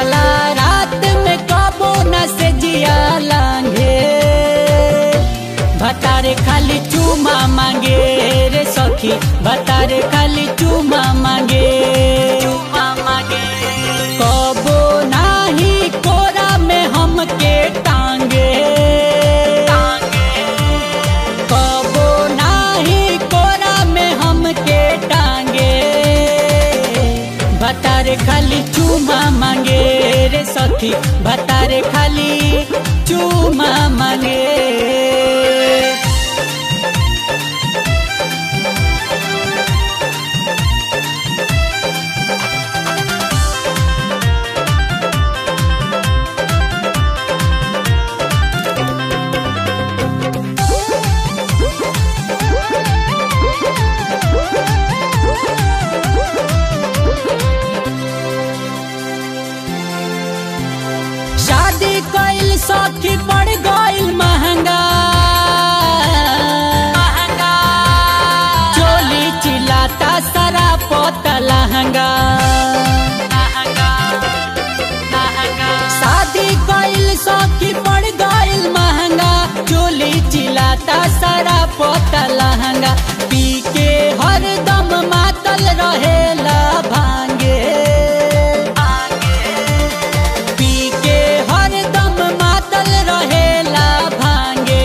सुतला रात में कबो न से जिया लांघे भतारे खाली चूमा मांगे रे सखी भतारे खाली चूमा मांगे चूमा मांगे कबो नाही कोरा में हमके टांगे कबो नाही कोरा में हमके टांगे भतारे खाली चूमा मांगे रे सखी भतारे खाली चूमा मांगे शादी कइल सखी पड़ गइल महंगा चोली चिलाता सारा पोता लहंगा शादी कइल सखी पड़ गइल महंगा चोली चिलाता सारा पोता लहंगा पी के हरदम मातल रहेला भांगे पी के हरदम मातल रहेला भांगे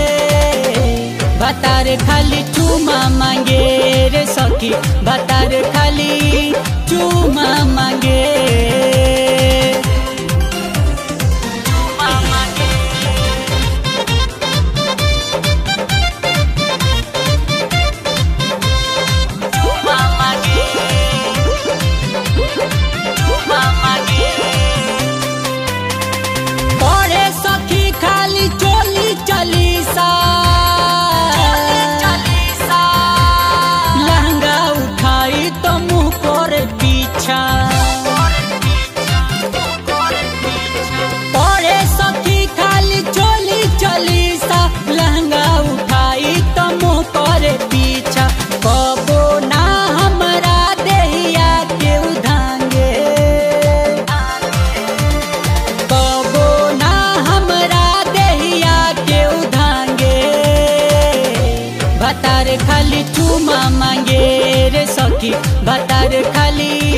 भतार खाली चूमा मांगे रे सखी भतार खाली चूमा मांगे चूमा मांगे चूमा मांगे चूमा मांगे पढ़े सखी खाली चोली चलीसा लहंगा उठाई तो मुंह पर पीछा पढ़े सखी खाली चोली चलीसा लहंगा उठाई तो मुंह पर पीछा कबो ना हमरा देहिया के उधांगे कबो ना हमरा देहिया के उधांगे भतार खाली चूमा मांगे रे सखी भतार खाली